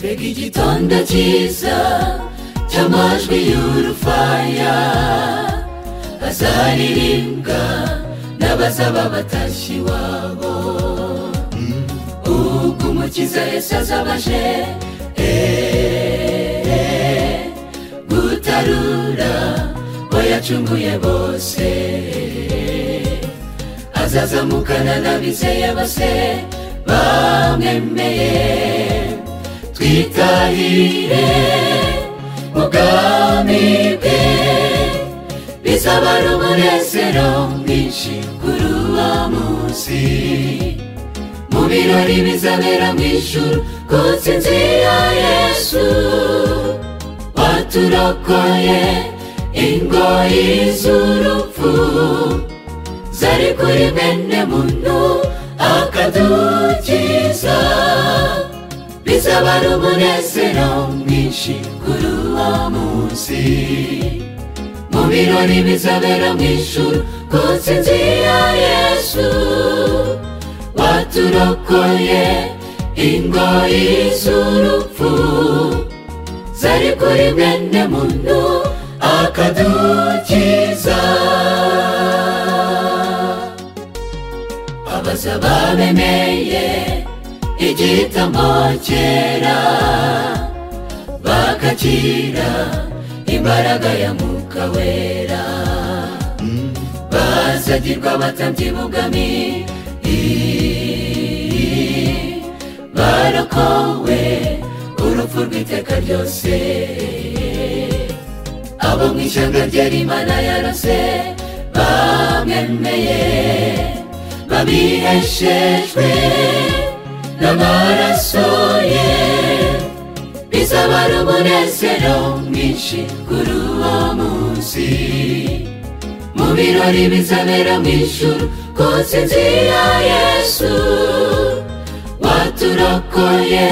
tega igitondo cyiza cy'amajwi y'urufaya azaririmbwa n'abazaba batashye iwabo ubwo umukiza yesu azaba aje eh, gutarura bo yacunguye bose azazamukana n'abizeye bose bamwemeye twitahire mu bwami bwe bizabara umunezero mwinshi kuri uwo munsi mu birori bizabera mu ijuru ku nsinzi ya yesu waturokoye ingoyi z'urupfu zari kuri bene muntu akadukiza bizabara umunezero mwinshi kuri uwo munsi mu birori bizabera mu ijuru ku nsinzi ya yesu waturokoye ingoyi z'urupfu zari kuri mwene muntu akadukiza abazaba bemeye igitambo cyera bakakira imbaraga ya mwuka wera bazagirwa abatambyi bugami barakowe urupfu rw'iteka ryose abo mu ishyanga ryari imana yarose bamwemeye babiheshejwe n'amaraso ye bizabara umunezero mwinshi kuri uwo munsi mu birori bizabera mu ijuru ku nsinzi ya yesu waturokoye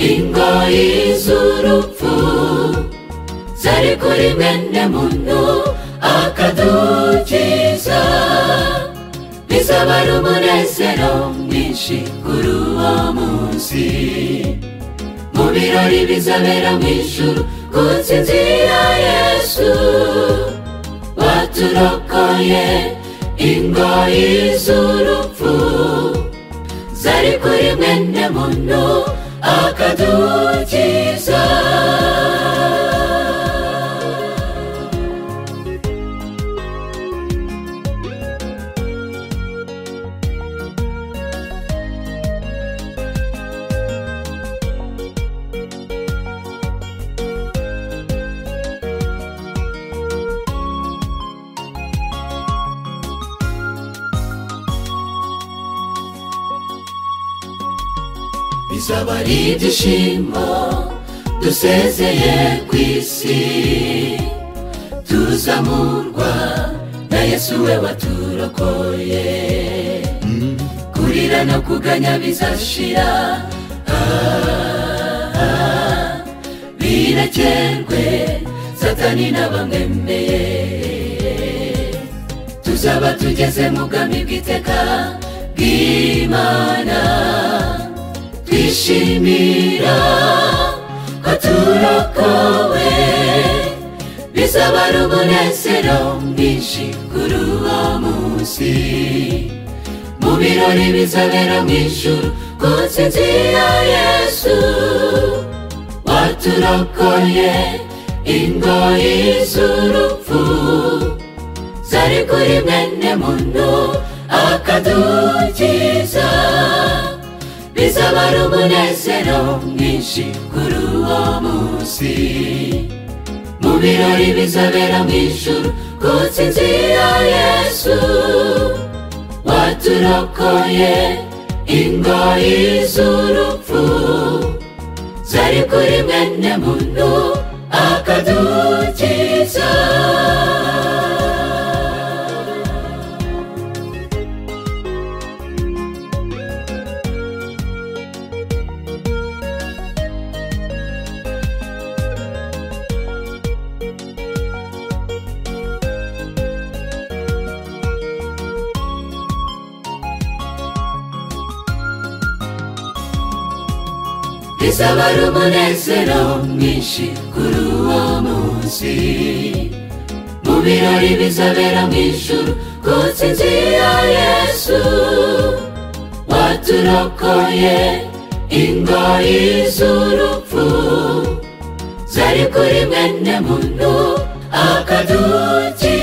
ingoyi z'urupfu zari kuri mwene muntu akadukiza bizabara umunezero mwinshi kuri uwo munsi mu birori bizabera mu ijuru ku nsinzi ya yesu waturokoye ingoyi z'urupfu zari kuri mwene muntu akadukiza bizaba ari ibyishimo dusezeye ku isi tuzamurwa na yesu we waturokoye kurira no kuganya bizashira ah, ah, birakerwe satani n'abamwemeye tuzaba tugeze mu bwami bw'iteka bw'imana twishimira ko turokowe bizabara umunezero mwinshi kuri uwo munsi mu birori bizabera mu ijuru ku nsinzi ya yesu waturokoye ingoyi z'urupfu zari kuri mwene muntu akadukiza bizabara umunezero mwinshi kuri uwo munsi mu birori bizabera mu ijuru ku nsinzi ya yesu waturokoye ingoyi z'urupfu zari kuri mwene muntu akadukiza bizaba ari umunezero mwinshi kuri uwo munsi mu birori bizabera mu ijuru ku nsinzi ya yesu waturokoye ingoyi z'urupfu zari kuri mwene muntu akaduki